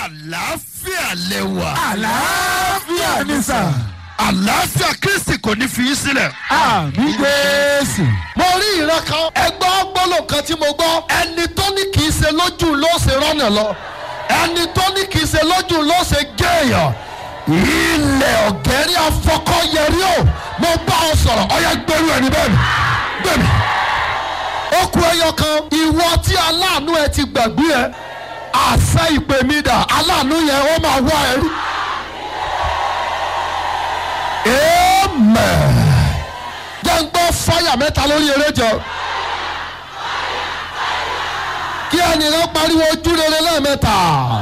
àlàáfíà lẹ́wà. àlàáfíà ni sà. àlàáfíà kristi kò ní fi í sílẹ̀. àmì jésù. mo rí ìran kan ẹgbọ́ gbọ́lò kan tí mo gbọ́ ẹni tó ní kì í ṣe lójú ló ṣe rọ́nà lọ ẹni tó ní kì í ṣe lójú ló ṣe géèyàn ilẹ̀ ọ̀gẹ́rì afọkọ́yẹrí o mo bá ọ sọ̀rọ̀ ọyẹ gbẹrú ẹni bẹ́ẹ̀ ni gbẹ̀mí. ó kú ẹyọ kan ìwọ tí aláàánú ẹ ti gbàgbé ẹ àṣẹ ìpè mi dà aláàánú yẹn ó máa wá ẹ rí. amen jẹ́ ń gbọ́ fáyà mẹ́ta lórí eré jọ. kí ẹnìkan pariwo ojú rere lẹ́ẹ̀mẹ́ta.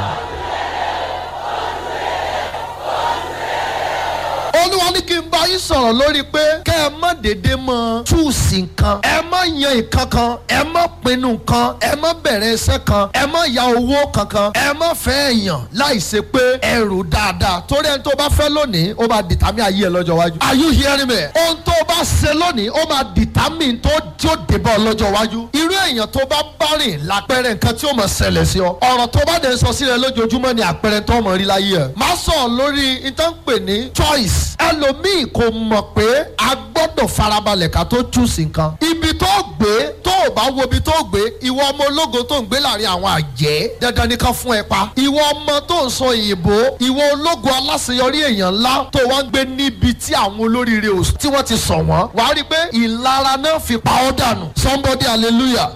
olúwa ní kí n bá yín sọ̀rọ̀ lórí pé kẹ́ ẹ má dédé mọ túùsì nǹkan ẹ má yan nǹkan kan ẹ má pinnu nǹkan ẹ má bẹ̀rẹ̀ iṣẹ́ kan ẹ má ya owó kankan ẹ má fẹ́ èèyàn láì ṣe pé ẹ rò dáadáa torí ẹni tó bá fẹ́ lónìí ó máa dìtámì ayé ẹ lọ́jọ́ iwájú. are you hearing me? ohun tó bá ṣe lónìí ó máa dìtámì tó tí ó débọ̀ lọ́jọ́ iwájú. irú èèyàn tó bá bá rìn lápẹẹrẹ nǹkan tí ó mọ̀ ṣẹlẹ̀ sí ọ. ọ̀rọ̀ tó bá dẹ̀ sọ sílẹ̀ lójoojúmọ́ ni àpẹẹrẹ tó mọ̀ rí láyé ẹ̀. má sọ lórí ìtànpè ní choice. ẹlòmíì kò mọ̀ pé a gbọ́dọ̀ farabalẹ̀ ká tó choose nǹkan. ibi tó gbé tó o bá wo ibi tó gbé ìwọ ọmọ ológo tó ń gbé láàrin àwọn àjẹ́ dandan ni ká fún ẹ pa. ìwọ ọmọ tó ń sọ òyìnbó ìwọ ológo aláṣeyọrí èèyàn ńlá tó wá ń gbé níbi tí àwọn olóríire ò tí wọ́n ti sọ wọ́n. wàá rí i pé ìlara náà fi pa ọ́ dànù somebody hallelujah.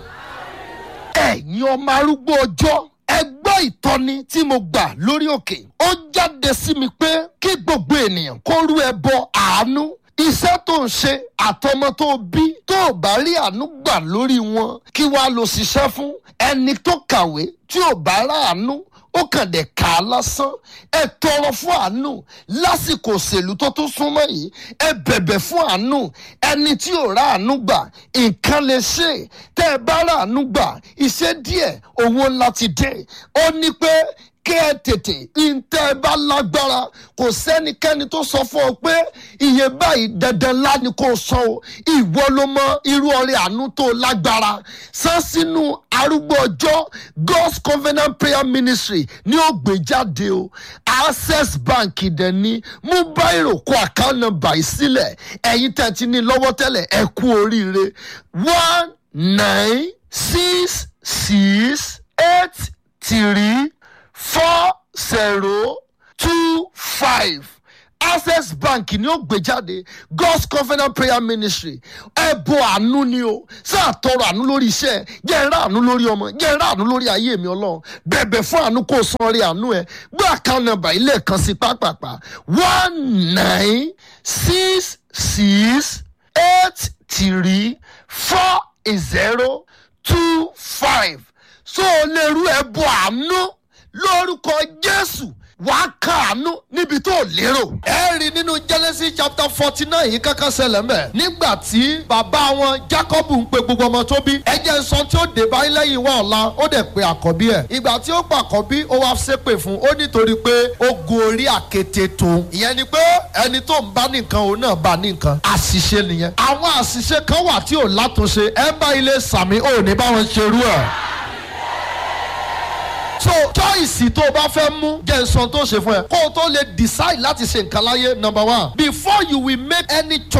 ẹ̀yin ọmọ arúgbó ọjọ́ ẹ gbọ́ ìtọ́ni tí mo gbà lórí òkè ó jáde sí mi pé kí gbogbo ènìyàn kó rú ẹbọ àánú iṣẹ́ tó ń ṣe àtọmọ tó bí tó ò bá rí àánú gbà lórí wọn kí wàá lọ ṣiṣẹ́ fún ẹni tó kàwé tí ò bá ráàánú ó kàn dé kà á lásán ẹ tọrọ fún àánú lásìkò òṣèlú tó tún súnmọ́ yìí ẹ bẹ̀bẹ̀ fún àánú ẹni tí ò rà àánú gbà nǹkan lè ṣe tẹ́ ẹ bá rà àánú gbà iṣẹ́ díẹ̀ owó ńlá ti dé ó ní pé kí ẹ tètè ntẹ́ ẹ bá lágbára kò sẹ́nikẹ́ni tó sọ fún ọ pé iye báyìí dandan ńlá ni kò sọ o ìwọ ló mọ irú ọrẹ àánú tó lágbára san sínú arúgbó ọjọ́ god's covenant prayer ministry ní ó gbé jáde o access bank dẹ̀ ní mú báyìí kó account number yìí sílẹ̀ ẹ̀yin tẹ̀ ti ní lọ́wọ́ tẹ́lẹ̀ ẹ kú oríire one nine six six eight three four zero two five access bank ni ó gbé jáde god's covenant prayer ministry ẹbọ àánú ni o sáà tọrọ àánú lórí iṣẹ́ jẹ́ ẹ̀rá àánú lórí ọmọ jẹ́ ẹ̀rá àánú lórí ayé mi ọlọ́run bẹ̀bẹ̀ fún àánú kó o san orí àánú ẹ gbé account number ilé kan sí pápápá one nine six six eight three four zero two five so o lè rú ẹbọ àánú lórúkọ jésù wàá kàánú níbi tó lérò. ẹ rí nínú genesis chapter forty nine yìí kankan ṣẹlẹ̀ mẹ́. nígbà tí bàbá wọn jacob ń pe gbogbo ọmọ tó bí. ẹ jẹ́ sọ tí ó dé báyìí lẹ́yìn wá ọ̀la ó dẹ̀ pe àkọ́bí ẹ̀. ìgbà tí ó pa àkọ́bí ó wá ṣépè fún ó nítorí pé ó gorí àkété tó. ìyẹn ni pé ẹni tó ń bá nìkan òun náà bá nìkan. àṣìṣe nìyẹn. àwọn àṣìṣe kan wà tí ò látúnṣe ẹ bá ilé sàmì ò ní báwọn ṣerú ẹ̀ so choice tó o bá fẹ́ mú jẹ́ nsọ́n tó ṣe fún ẹ kó o tó lè decide láti ṣe nǹkan láyé number one before you will make any choice.